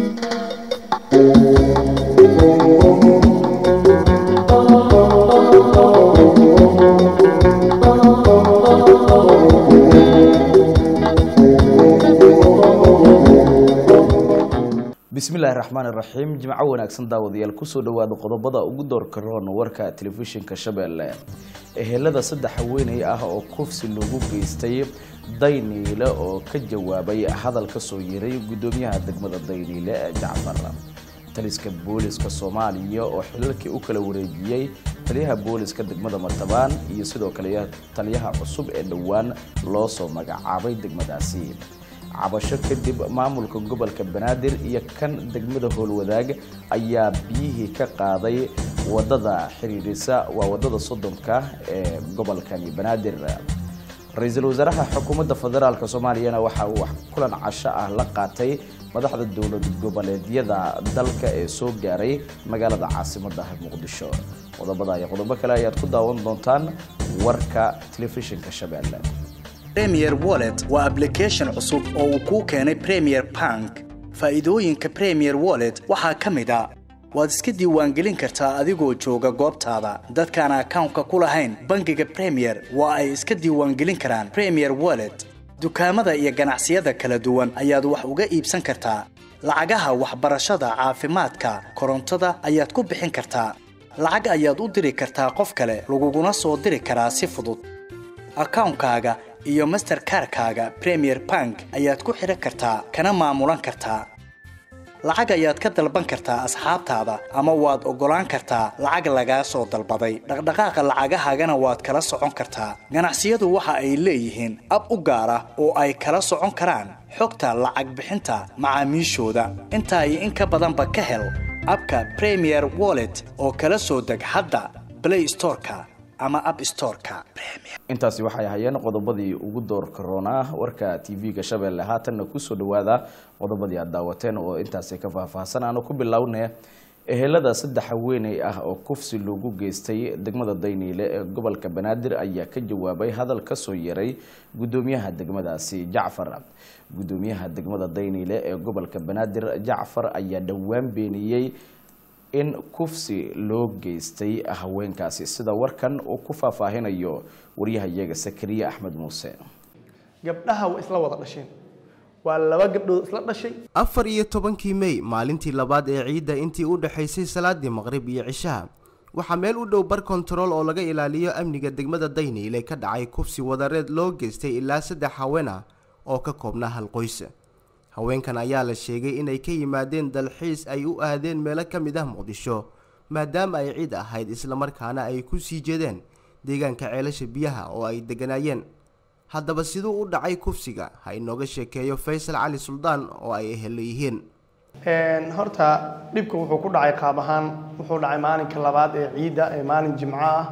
bismillaahi raxmaan iraxiim jimco wanaagsan daawadayaal kusoo dhawaada qodobada ugu doorka roon warka telefishinka shabeelle ehelada saddex haweeney ah oo kufsi lagu geystay dayniile oo ka jawaabay hadal ka soo yeeray gudoomiyaha degmada dayniile ee jacfar taliska booliska soomaaliya oo xilalkii u kala wareejiyey taliyaha booliska degmada martabaan iyo sidoo kale taliyaha cusub ee dhowaan loo soo magacaabay degmadaasi cabasho kadib maamulka gobolka banaadir iyo kan degmada howlwadaag ayaa biyihii ka qaaday wadada xiriirisa waa wadada soddonka ee gobolkani banaadir ra-iisul wasaaraha xukuumadda federaalk soomaaliyana waxa uu kulan casho ah la qaatay madaxda dowlad goboleedyada dalka ee soo gaaray magaalada caasimadda muqdisho qodobada iyo qodobo kale ayaad ku daawan doontaan warka telefishinka shabeelle premier wallet waa application cusub oo uu kuu keenay premier bank faa'iidooyinka premier wallet waxaa ka mid a waad iska diiwaangelin kartaa adigoo jooga goobtaada dadkaan akawnka ku lahayn bangiga premier waa ay iska diiwaangelin karaan premier wallet dukaamada iyo ganacsiyada kala duwan ayaad wax uga iibsan kartaa lacagaha waxbarashada caafimaadka korontada ayaad ku bixin kartaa lacag ayaad u diri kartaa qof kale laguguna soo diri karaa si fudud akawnkaaga iyo masterkarkaaga premier bank ayaad ku xidhan kartaa kana maamulan kartaa lacag ayaad ka dalban kartaa asxaabtaada ama waad oggolaan kartaa lacag lagaa soo dalbaday dhaqdhaqaaqa lacagahaagana waad kala socon kartaa ganacsiyadu waxa ay leeyihiin ab u gaar ah oo ay kala socon karaan xogta lacag bixinta macaamiishooda intaa iyo in ka badanba ka hel abka premier wallet oo kala soo deg hadda play storeka ama app storeka intaasi waxay ahayeen qodobadii ugu doorka roonaa warka tv-ga shabeelle haatanna kusoo dhawaada qodobadii aad daawateen oo intaasi ka faahfaahsan aanu ku bilownay ehelada saddex haweeney ah oo kufsi loogu geystay degmada dayniile ee gobolka banaadir ayaa ka jawaabay hadal ka soo yeeray gudoomiyaha degmadaasi jacfar gudoomiyaha degmada dayniile ee gobolka banaadir jacfar ayaa dhowaan beeniyey in kufsi loo geystay haweenkaasi sida warkan uu ku faahfaahinayo waryahayaga sakariye axmed muuse gabdhaha waa isla wada dhasheen waa laba gabdhood isla dhashay afar iyo tobankii mey maalintii labaad ee ciidda intii u dhexaysay salaadii maqrib iyo cishaha waxaa meel u dhow bar kontarool oo laga ilaaliyo amniga degmada dayniile ka dhacay kufsi wadareed loo geystay ilaa saddex haween ah oo ka koobnaa hal qoys haweenkan ayaa la sheegay inay ka yimaadeen dalxiis ay u aadeen meelo ka mid ah muqdisho maadaama ay ciid ahayd islamarkaana ay ku sii jeedeen deegaanka ceelasha biyaha oo ay degganaayeen haddaba siduu u dhacay kufsiga ha inooga sheekeeyo faysal cali suldaan oo ay ehelo yihiin horta dhibka wuxuu ku dhacay qaab ahaan wuxuu dhacay maalinka labaad ee ciidda ee maalin jimco ah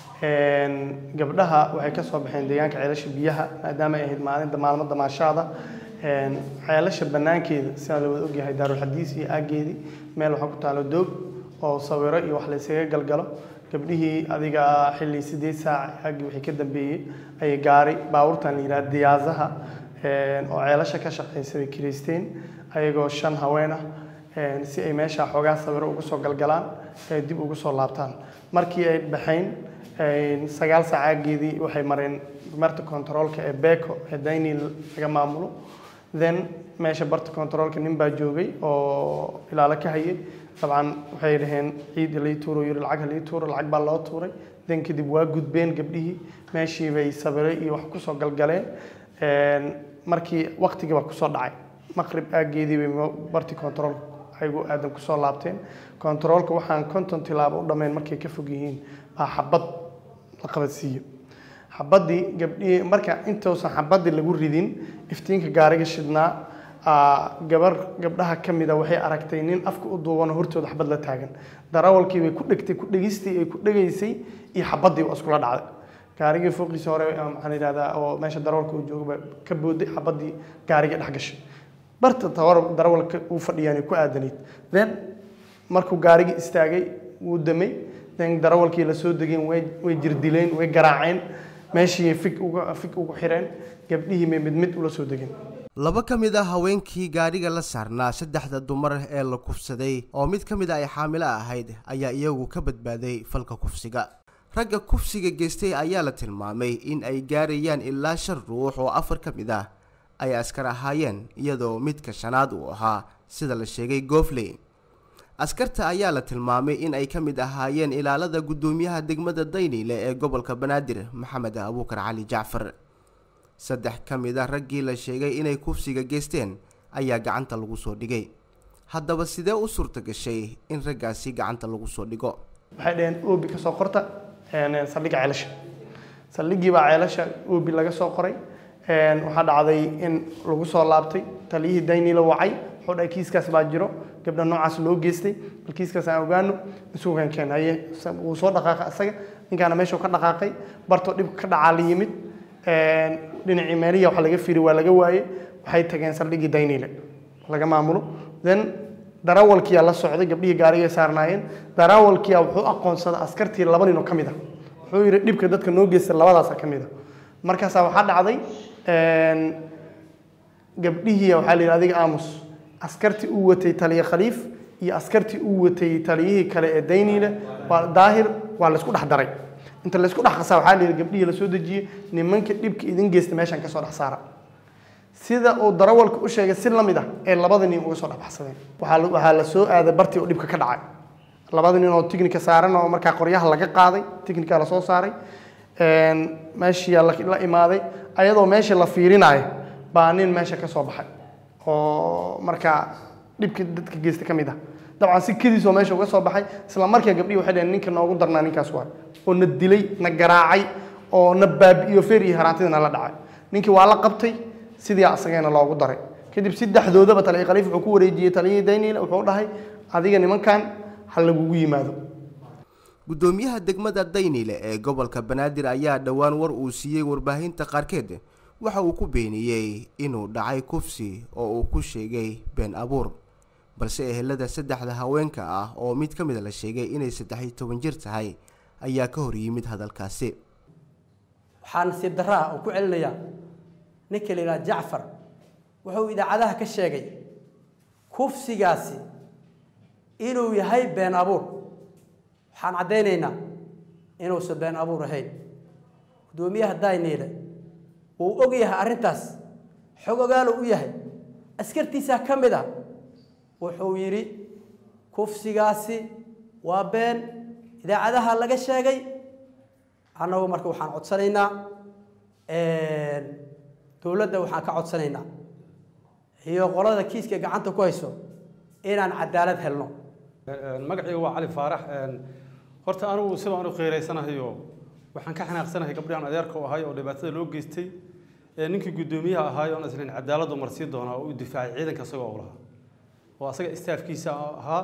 gabdhaha waxay ka soo baxeen deegaanka ceelasha biyaha maadaama ay ahayd maalinta maalmo damaashaada ceelasha banaankeeda sidaa la wada ogyahay daarulxadiis iyo aageedii meel waxaa ku taalo doog oo sawiro iyo wax laysaga galgalo gabdhihii adiga xilli sideed saac aagii wixii ka dambeeyey ayay gaari baabuurtan la yidhaha diyaasaha oo ceelasha ka shaqeysa bay kiraysteen ayagoo shan haween ah si ay meesha xoogaa sawiro ugu soo galgalaan ay dib ugu soo laabtaan markii ay baxayn sagaal saac aageedii waxay mareen marta kontaroolka ee beco ee dayni laga maamulo then meesha barta controolka nin baa joogay oo ilaalo ka hayay dabcan waxay dhaheen ciida lii tuuro yiri lacag halii tuuro lacag baa loo tuuray then kadib waa gudbeen gabdhihii meeshii bay sabiray iyo wax kusoo galgaleen markii waqtigii baa kusoo dhacay maqrib aageedii bay barti controolka ayagu aadan kusoo laabteen controolka waxaan konton tilaabo u dhammayn markay ka fog yihiin baa xabad la qabadsiiyo xabadii gabdhihii marka intausan xabadii lagu ridin iftiinka gaariga shidnaa gabar gabdhaha ka mida waxay aragtay nin afka u duubanoo hortooda xabad la taagan darawalkii bay ku dhegtay ku dhegistii ay ku dhegaysay iyo xabadii waa iskula dhacday gaarigii fooqiisa hore maxaan yidhahdaa oo meesha darawalka uu joogaba ka booday xabadii gaariga dhex gashay barta tawar darawalka uu fadhiyaan ku aadanayd then markuu gaarigii istaagay wuu damay then darawalkii la soo degeen way way jirdileen way garaaceen meeshii fig uga fig ugu xireen gabdhihii may mid mid ula soo degeen laba ka mid ah haweenkii gaadhiga la saarnaa saddexda dumar ee la kufsaday oo mid ka mid a ay xaamilo ahayd ayaa iyagu ka badbaaday falka kufsiga ragga kufsiga geystay ayaa la tilmaamay in ay gaarayaan ilaa shan ruux oo afar ka mid ah ay askar ahaayeen iyadoo midka shanaad uu ahaa sida la sheegay goofley askarta ayaa la tilmaamay in ay ka mid ahaayeen ilaalada guddoomiyaha degmada dayniile ee gobolka banaadir maxamed abuukar cali jacfar saddex ka mid a raggii la sheegay inay kufsiga geysteen ayaa gacanta lagu soo dhigay haddaba sidee u suurta gashay in raggaasi gacanta lagu soo dhigo waxay dhaheen oobi ka soo qorta saldhigga ceelasha saldhiggii baa ceelasha oobi laga soo qoray waxaa dhacday in lagu soo laabtay taliyihii dayniila wacay wuxuu dhahay kiiskaas baa jiro gabdha noocaas loo geystay bal kiiskaas aan ogaano isugan keen haye wuu soo dhaqaaqay asaga ninkaana meeshuu ka dhaqaaqay bartoo dhibka ka dhacaa la yimid dhinacii meeliya waxa laga firi waa laga waaye waxay tageen saldhiggii dayniile laga maamulo then darawalkiyaa la socday gabdhihii gaarigay saarnaayeen darawalkiyaa wuxuu aqoonsaday askartii laba nin oo ka mid ah wuxuu yidhi dhibka dadka noo geysta labadaasa ka mid a markaasaa waxaa dhacday gabdhihii waxaa la yidhi adiga aamus askartii uu watay taliye khaliif iyo askartii uu watay taliyihii kale ee dayniile waa daahir waa laysku dhex daray inta laysku dhex qasaa waxaa la yidhi gabdhihii lasoo dejiyey nimanka dhibka idin geysta meeshan kasoo dhex saara sida uu darawalka u sheegay si lamid ah ee labada nin uga soo dhexbaxsadeen waxaa waxaa la soo aaday bartii oo dhibka ka dhacay labada nin oo tiknika saaran oo markaa qoryaha laga qaaday tiknika lasoo saaray meeshiyaa la imaaday ayadoo meesha la fiirinayo baa nin meesha ka soo baxay oo markaa dhibka dadka geysta ka mid ah dabcan si kadiisoo meesha uga soo baxay isla markaa gabdhihi waxay dhaheen ninka noogu darnaa ninkaas waay oo na dilay na garaacay oo na baabi'iyo feer iyo haraantidana la dhacay ninkii waa la qabtay sidii asagana loogu daray kadib saddexdoodaba taliya khaliif wuxuu ku wareejiyey taliyihii dayniile wuxuu dhahay adiga nimankan ha lagugu yimaado guddoomiyaha degmada dayniile ee gobolka banaadir ayaa dhowaan war uu siiyey warbaahinta qaarkeed waxa uu ku beeniyey inuu dhacay kufsi oo uu ku sheegay been abuur balse ehelada saddexda haweenka ah oo mid ka mida la sheegay inay saddex-iyo toban jir tahay ayaa ka hor yimid hadalkaasi waxaa nasiib darraa oo ku celinayaa ninka la yidhaha jacfar wuxuu idaacadaha ka sheegay kufsigaasi inuu yahay been abuur waxaan caddaynaynaa inuusan been abuur ahayn guddoomiyaha dayniile wuu og yahay arrintaas xog ogaalo u yahay askartiisaa ka mid a wuxuu yidhi kufsigaasi waa been idaacadaha laga sheegay annagu marka waxaan codsanaynaa dowladda waxaan ka codsanaynaa iyo qolada kiiska gacanta ku hayso inaan cadaalad helno magacayga waa cali faarax horta anigu sidaan u qiiraysanahayo waxaan ka xanaaqsanahay gabdhahan adeerka u ahay oo dhibaatada loo geystay ninkii guddoomiyaha ahaay oon islayn cadaaladdu marsii doonaa oo u difaacay ciidanka isagoo u lahaa oo asaga istaafkiisa ahaa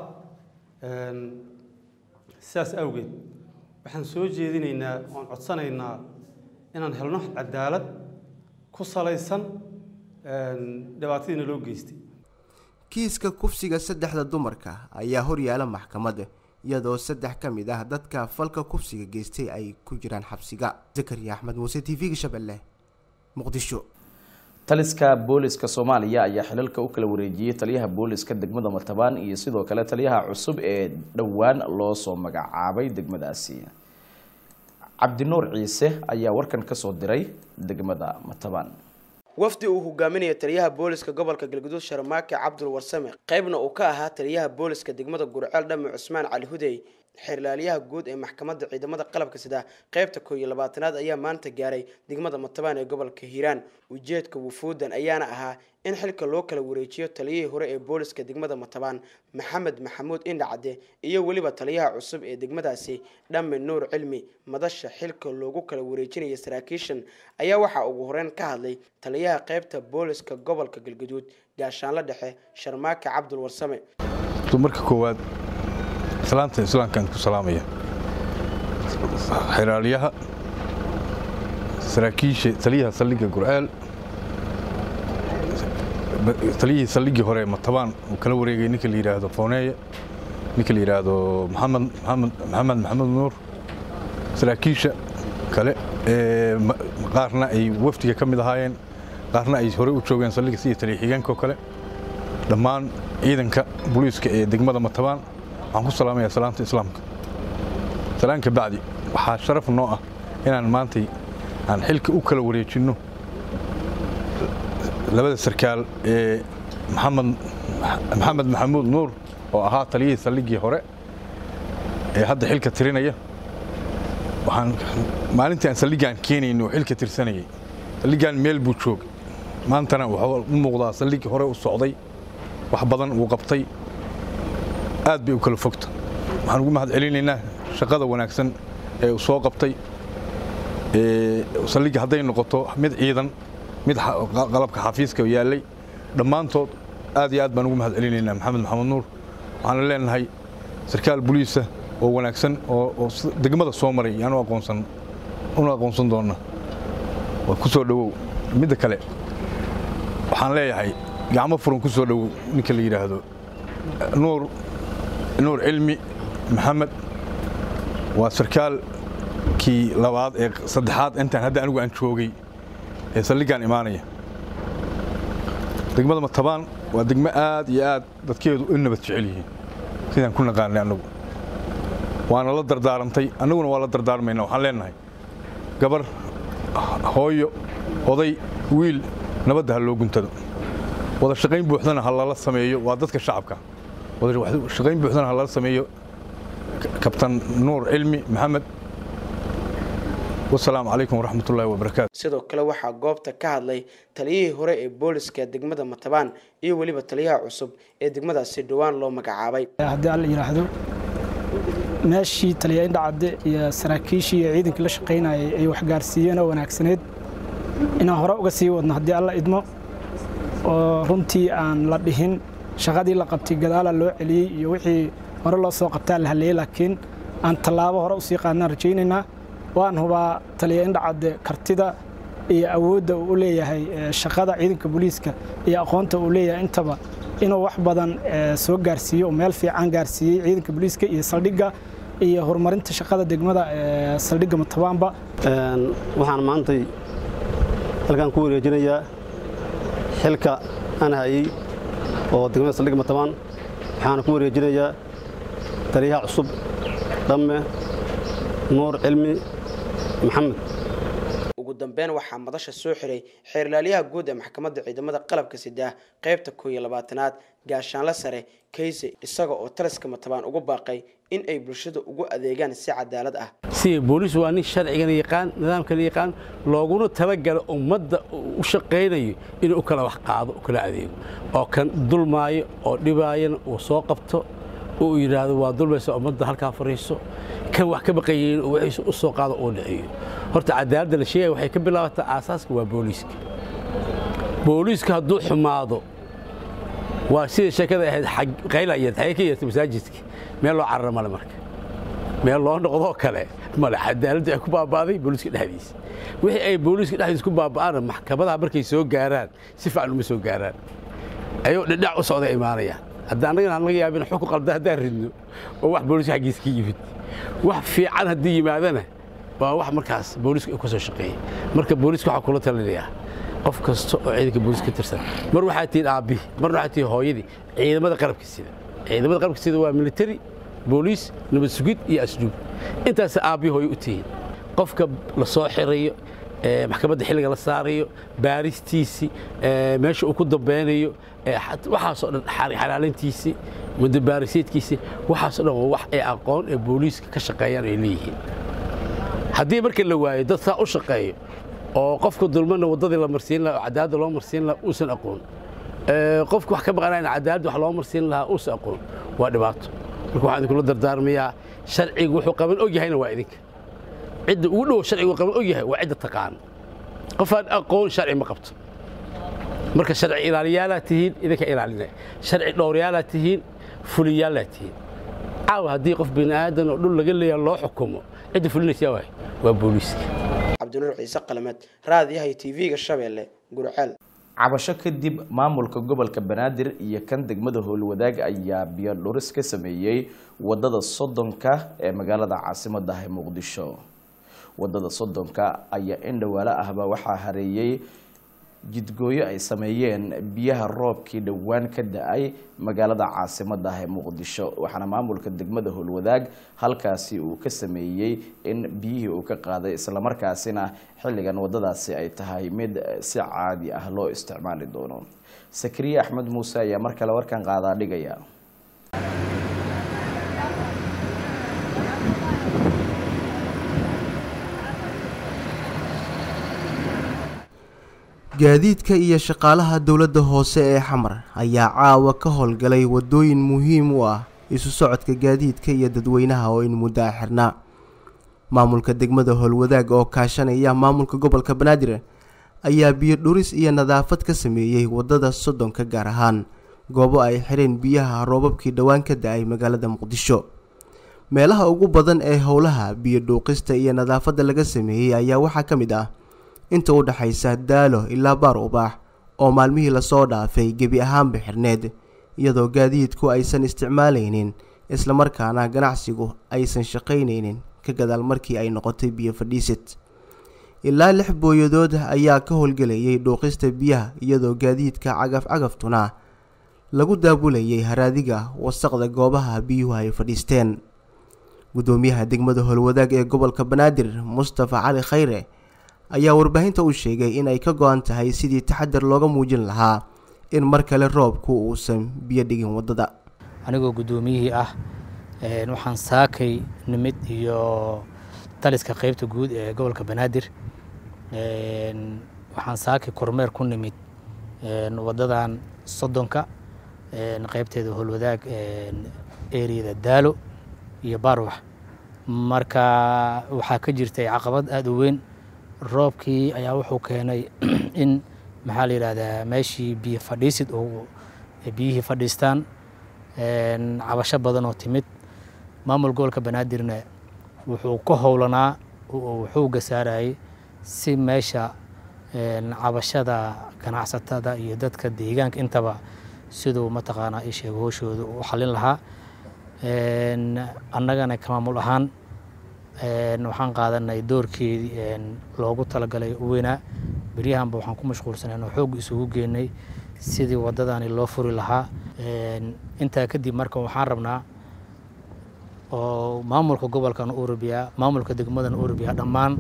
sidaas awgeed waxaan soo jeedinaynaa oon codsanaynaa inaan helno cadaalad ku salaysan dhibaatadiina loo geystay kiiska kufsiga saddexda dumarka ayaa horyaala maxkamadda iyadoo saddex ka mid ah dadka falka kufsiga geystay ay ku jiraan xabsiga zakariya axmed muuse t v-ga shabeelle muqdisho taliska booliska soomaaliya ayaa xilalka u kala wareejiyey taliyaha booliska degmada matabaan iyo sidoo kale taliyaha cusub ee dhowaan loo soo magacaabay degmadaasi cabdinuur ciise ayaa warkan ka soo diray degmada matabaan wafdi uu hogaaminayo taliyaha booliska gobolka galguduud sharmaake cabdul warsame qaybna uu ka ahaa taliyaha booliska degmada gurceel dhame cusmaan cali hudey xeerlaaliyaha guud ee maxkamadda ciidamada qalabka sida qaybta koo iyo labaatanaad ayaa maanta gaaray degmada matabaan ee gobolka hiiraan ujeedka wufuudan ayaana ahaa in xilka loo kala wareejiyo taliyihii hore ee booliska degmada matabaan maxamed maxamuud indhacade iyo weliba taliyaha cusub ee degmadaasi dhamme nuur cilmi madasha xilka loogu kala wareejinaya saraakiishan ayaa waxaa ugu horeyn ka hadlay taliyaha qaybta booliska gobolka galguduud gaashaanla dhexe sharmaake cabdul warsame marka koowaad islaanta islaamkaan ku salaamaya xiraalyaha saraakiisha taliyaha saldhigga gurceel taliyihii saldhiggii hore ee matabaan uu kala wareegay ninka la yidhaahdo fooneeye ninka la yidhaahdo maxamed maxamed maxamed maxamed nuur saraakiisha kale ee qaarna ay wafdiga ka mid ahaayeen qaarna ay horey u joogeen saldhigga sida taliya xigeenka oo kale dhammaan ciidanka booliiska ee degmada matabaan waxaan ku salaamayaa salaamta islaamka salaanka bacdi waxaa sharaf noo ah inaan maantay aan xilka u kala wareejinno labada sarkaal ee maxamed maxamed maxamuud nuur oo ahaa taliyihii saldhiggii hore ee hadda xilka tirinaya waxaan maalintii aan saldhiggaan keenayno oo xilka tirsanayay saldhiggaan meel buu joogay maantana wuxuu u muuqdaa saldhiggii hore u socday wax badan uu qabtay aad bay u kala fogta waxaan ugu mahad celinaynaa shaqada wanaagsan ee uu soo qabtay saldhigga hadday noqoto mid ciidan mid qalabka xafiiska yaallay dhammaantood aad iyo aad baan ugu mahad celinaynaa maxamed maxamed nuur waxaana leenahay sarkaal boliisa oo wanaagsan oo degmada soo maray yaanu aqoonsan una aqoonsan doonna waa ku soo dhowow midda kale waxaan leeyahay gacmo furan ku soo dhowow ninka la yidhaahdo nuur nuur cilmi maxamed waa sarkaalkii labaad ee saddexaad intaan hadda anigu aan joogay ee saldhiggaan imaanaya degmada matabaan waa degmo aad iyo aad dadkeedu u nabad jecel yihiin sidaan ku naqaanay annagu waana la dardaarantay annaguna waa la dardaarmayna waxaan leenahay gabar hooyo oday wiil nabadda ha loo guntado wada shaqayn buuxdana ha lala sameeyo waa dadka shacabka wada shaqayn buuxdana ha lala sameeyo kabtan nuur cilmi maxamed wasalaamu calaykum waraxmat ullaahi wabarakaatu sidoo kale waxaa goobta ka hadlay taliyihii hore ee booliska degmada matabaan iyo weliba taliyaha cusub ee degmadaasi dhowaan loo magacaabay haddii alla yidhaahdo meeshii taliya indhacadde iyo saraakiishii iyo ciidankii la shaqaynayay ay waxgaarsiiyeen oo wanaagsaneyd inaan hore uga sii wadno haddii alla idmo oo runtii aan la dhihin shaqadii la qabtay gadaala loo celiyey iyo wixii hore loo soo qabtaa la halleeyey laakiin aan tallaabo hore usii qaadnaan rajaynaynaa waan hubaa taliya indhacadde kartida iyo awoodda uu u leeyahay shaqada ciidanka booliiska iyo aqoonta uu leeyahay intaba inuu wax badan soo gaarsiiyo oo meel fiican gaarsiiyey ciidanka booliiska iyo saldhigga iyo horumarinta shaqada degmada saldhigga matabaanba waxaan maantay halkaan ku wareejinayaa xilka aan hayey oo degmada saldhigga matabaan waxaana ku wareejinayaa taliyaha cusub dhamme nuur cilmi maxamed ugu dambeyn waxaa madasha soo xiray xeerlaaliyaha guud ee maxkamadda ciidamada qalabka sidaa qaybta koo iyo labaatanaad gaashaanle sare kayse isaga oo taliska matabaan ugu baaqay in ay bulshada ugu adeegaan si cadaalad ah sida booliis waa nin sharcigana yaqaan nidaamkana yaqaan looguna talagala ummadda u shaqaynayo inuu u kala wax qaado u kala adeego oo kan dulmaayo oo dhibaayana uu soo qabto uu yidhaahdo waa dulmaysa ummadda halkaa fariiso kan wax ka baqayeyn oo wixiisa u soo qaado oo dhiciyo horta cadaaladda la sheegaya waxay ka bilaabataa aasaaska waa booliiska booliiska hadduu xumaado waa sida sheekada ahayd qaylayad xagee ka yeertay masaajidka meel loo carara male marka meel loo noqdoo kale male cadaaladdu ay ku baaba'day booliiska dhexdiisa wixii ay booliiska dhexdiisa ku baaba'aana maxkamadaha markay soo gaaraan si fiican uma soo gaaraan ayuu dhidhac u socda imaanayaan hadda annagana aan laga yaabin xukun qalda haddaan ridno oo wax booliiska xaggiisa ka yimid wax fiican haddii yimaadana waa wax markaas booliiska uu ka soo shaqeeyey marka booliiska waxaa kula talinayaa qof kasta oo ciidanka booliiska ka tirsan mar waxaa tihiin aabbihi marna waxaa tihiin hooyadii ciidamada qalabka sida ciidamada qalabka sida waa military booliis nabad sugid iyo asluub intaas aabbihi hooyo u tihiin qofka la soo xirayo maxkamadda xilliga la saarayo baaristiisii meesha uu ku dambeynayo waxaasoo dhan xalaalintiisii mudabaarisyeedkiisii waxaasoo dhan waa wax ay aqoon ee booliiska ka shaqeeyaan ay leeyihiin haddii marka la waayo dad saa u shaqeeyo oo qofka dulmana waddadii la marsiin lahaa oo cadaaladda loo marsiin lahaa uusan aqoon qofka wax ka maqanayna cadaaladda wax loo marsiin lahaa uusan aqoon waa dhibaato marka waxaan idinkula dardaarmayaa sharcigu wuxuu qaban og yahayna waa idinka cidda ugu dhow sharcigu qaban og yahay waa cidda taqaana qofaan aqoon sharci ma qabto marka sharci ilaaliyaalaa tihiin idinka ilaalinaya sharci dhowrayaalaa tihiin fuliyaalaa tihiin caawa haddii qof bini aadan oo dhul laga leeyaha loo xukumo cidda fulinaysaa waay waa booliiska cabdinuur ciise qalameed raadiyaha tv-ga shabeelle gurceel cabasho kadib maamulka gobolka banaadir iyo kan degmada howlwadaag ayaa biyo dhuris ka sameeyey wadada soddonka ee magaalada caasimada ah ee muqdisho wadada soddonka ayaa in dhawaalo ahba waxaa hareeyey jidgooyo ay sameeyeen biyaha roobkii dhowaan ka da-ay magaalada caasimada ah ee muqdisho waxaana maamulka degmada howlwadaag halkaasi uu ka sameeyey in biyihii uu ka qaaday islamarkaasina xilligan wadadaasi ay tahay mid si caadi ah loo isticmaali doono sakriye axmed muuse ayaa mar kale warkan qaadaa dhigaya gaadiidka iyo shaqaalaha dowladda hoose ee xamar ayaa caawa ka howlgalay wadooyin muhiim u ah isu socodka gaadiidka iyo dadweynaha oo in muddo a xirnaa maamulka degmada howlwadaag oo kaashanaya maamulka gobolka banaadir ayaa biyo dhuris iyo nadaafad ka sameeyey wadada soddonka gaar ahaan goobo ay xireen biyaha roobabkii dhowaan ka da-ay magaalada muqdisho meelaha ugu badan ee howlaha biyo dhuuqista iyo nadaafadda laga sameeyey ayaa waxaa ka mid ah inta u dhexaysa daalo ilaa baar ubaax oo maalmihii lasoo dhaafay gebi ahaanba xirneed iyadoo gaadiidku aysan isticmaalaynin islamarkaana ganacsigu aysan shaqaynaynin ka gadaal markii ay noqotay biyo fadhiisid ilaa lix booyadood ayaa ka howlgelayay dhuuqista biyaha iyadoo gaadiidka cagaf cagaftuna lagu daabulayay haraadiga wasaqda goobaha biyuhu ay fadhiisteen gudoomiyaha degmada howlwadaag ee gobolka banaadir mustafa cali khayre ayaa warbaahinta u sheegay in ay ka go-an tahay sidii taxadar looga muujin lahaa in mar kale roobku uusan biyo dhigin waddada anigoo guddoomiyihii ah waxaan saakay nimid iyo taliska qeybta guud ee gobolka banaadir waxaan saakay kormeer ku nimid waddadan soddonka qeybteeda howlwadaag eriyada daalo iyo baarwax marka waxaa ka jirtay caqabad aada u weyn roobkii ayaa wuxuu keenay in maxaa la yidhahdaa meeshii biyo fadhiisid oo biyihii fadhiistaan cabasho badan oo timid maamul gobolka banaadirna wuxuu ka howlanaa wuxuu gasaarayay si meesha cabashada ganacsatada iyo dadka deegaanka intaba siduu mataqaanaa ii sheego hooshooda u xalin lahaa annagana ka maamul ahaan waxaan qaadanay doorkeedii loogu talagalay u weynaa beryahanba waxaan ku mashquulsanay inuu xoog isugu geenay sidii waddadani loo furi lahaa intaa kadib marka waxaan rabnaa oo maamulka gobolkan urubiya maamulka degmadan urubiya dhammaan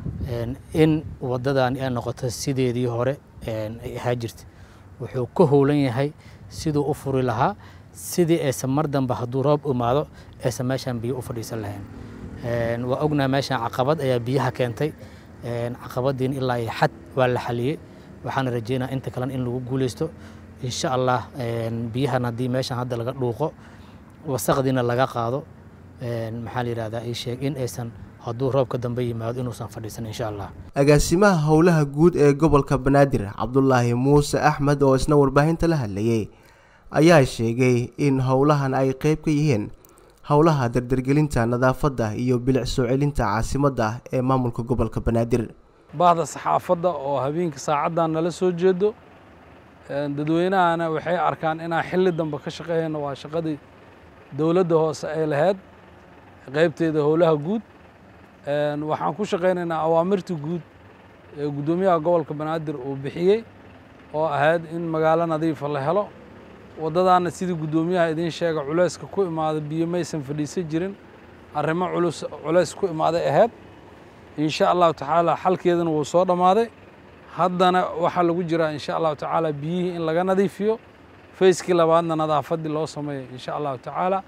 in waddadani ay noqoto sideedii hore ay ahaa jirta wuxuu ka howlan yahay siduu u furi lahaa sidii aysan mar dambe hadduu roob imaado aysan meeshan biyo u fadhiisan lahayn waa ognaha meeshan caqabad ayaa biyaha keentay caqabadiin ilaa iyo xad waa la xaliyey waxaana rajeynaa inta kalena in lagu guuleysto insha allah biyahan haddii meeshan hadda laga dhuuqo wasaqdiina laga qaado maxaa la yidhahdaa ii sheeg in aysan hadduu roobka dambe yimaado inuusan fadhiisan insha allah agaasimaha howlaha guud ee gobolka banaadir cabdulaahi muuse axmed oo isna warbaahinta la hadlayay ayaa sheegay in howlahan ay qeyb ka yihiin howlaha dardargelinta nadaafadda iyo bilic soo celinta caasimadda ee maamulka gobolka banaadir bahda saxaafadda oo habeenkii saacaddan nala soo jeedo dadweynahana waxay arkaan inaan xilli dambe ka shaqeeyno waa shaqadii dowladda hoose ay lahayd qeybteeda howlaha guud waxaan ku shaqaynaynaa awaamirta guud ee guddoomiyaha gobolka banaadir uu bixiyey oo ahayd in magaalo nadiifa la helo waddadaana sidii guddoomiyaha idiin sheega culayska ku imaada biyo maysan fadhiisan jirin arrimo culus culays ku imaaday ahayd insha allahu tacaala xalkeedana wuu soo dhammaaday haddana waxaa lagu jiraa insha allahu tacaala biyihii in laga nadiifiyo fayskii labaadna nadaafaddii loo sameeyo insha allahu tacaala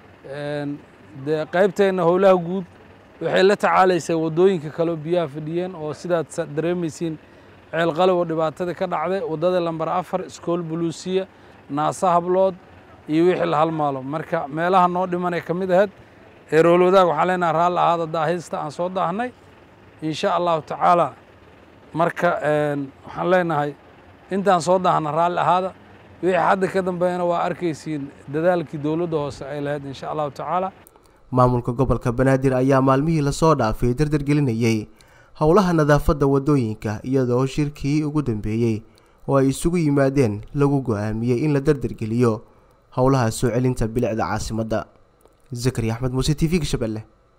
dee qaybteenna howlaha guud waxay la tacaalaysay waddooyinka kaleo biyaha fadhiyeen oo sidaad dareemaysiin ceel qalow oo dhibaatada ka dhacday waddada lambar afar iskool buluusiya naasa hablood iyo wixii la halmaalo marka meelaha noo dhimanay ka mid ahayd eerool wadaag waxaan leenaha raalli ahaada daahista aan soo daahnay insha allahu tacaala marka waxaan leenahay intaan soo daahna raalli ahaada wixii hadda ka dambeeyana waa arkaysiin dadaalkii dowladda hoose ay lahayd insha allahu tacaala maamulka gobolka banaadir ayaa maalmihii lasoo dhaafay dardargelinayay howlaha nadaafadda waddooyinka iyadoo shirkii ugu dambeeyey oo ay isugu yimaadeen lagu go-aamiyey in la dardargeliyo howlaha soo celinta bilicda caasimadda zakari axmed muuse t v-ga shabeelle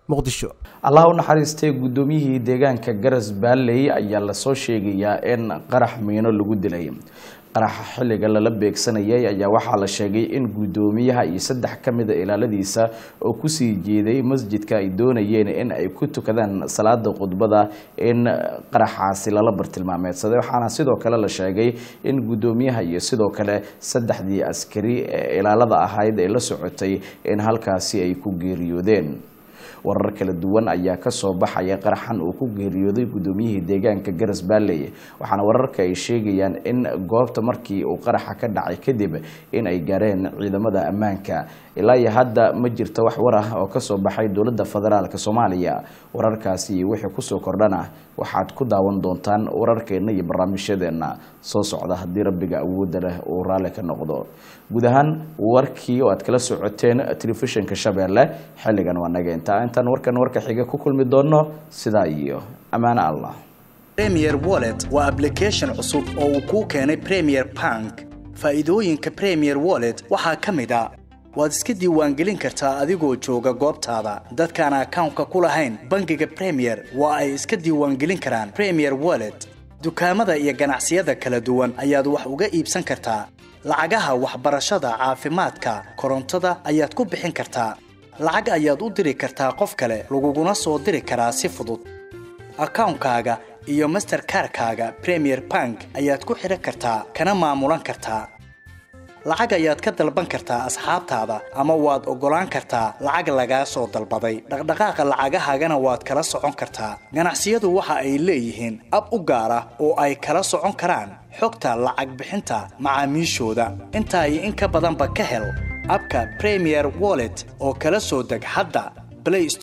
muqdisho allah u naxariistay guddoomiyihii deegaanka garas baalley ayaa lasoo sheegayaa in qarax miino lagu dilay qaraxa xilliga lala beegsanayay ayaa waxaa la sheegay in guddoomiyaha iyo saddex ka mida ilaaladiisa oo kusii jeeday masjidka ay doonayeen in ay ku tukadaan salaada khudbada in qaraxaasi lala bartilmaameedsaday waxaana sidoo kale la sheegay in guddoomiyaha iyo sidoo kale saddexdii askari ee ilaalada ahayd ee la socotay in halkaasi ay ku geeriyoodeen warar kala duwan ayaa kasoo baxaya qaraxan uu ku geeriyooday guddoomiyihii deegaanka garas baalley waxaana wararka ay sheegayaan in goobta markii uu qaraxa ka dhacay kadib in ay gaareen ciidamada ammaanka ilaa iyo hadda ma jirto wax war ah oo kasoo baxay dowladda federaalk soomaaliya wararkaasi iyo wixii kusoo kordhana waxaad ku daawan doontaan wararkeena iyo barnaamijyadeena soo socda haddii rabbiga awoodda leh uu raalli ka noqdo guud ahaan warkii oo aad kala socoteen telefishinka shabeelle xilligan waa naga intaa intaan warkan warka xiga ku kulmi doono sidaa iyo ammaano allah premier wallet waa application cusub oo uu kuu keenay premier bank faa'iidooyinka premier wallet waxaa ka mid a waad iska diiwaangelin kartaa adigoo jooga goobtaada dadkaan akawnka ku lahayn bangiga premier waa ay iska diiwaangelin karaan premier wallet dukaamada iyo ganacsiyada kala duwan ayaad wax uga iibsan kartaa lacagaha waxbarashada caafimaadka korontada ayaad ku bixin kartaa lacag ayaad u diri kartaa qof kale laguguna soo diri karaa si fudud akawnkaaga iyo masterkarkaaga premier bank ayaad ku xidhan kartaa kana maamulan kartaa lacag ayaad ka dalban kartaa asxaabtaada ama waad oggolaan kartaa lacag lagaa soo dalbaday dhaqdhaqaaqa lacagahaagana waad kala socon kartaa ganacsiyadu waxa ay leeyihiin ab u gaar ah oo ay kala socon karaan xogta lacag bixinta macaamiishooda intaa iyo in ka badanba ka hel abka premier wallet oo kala soo deg hadda play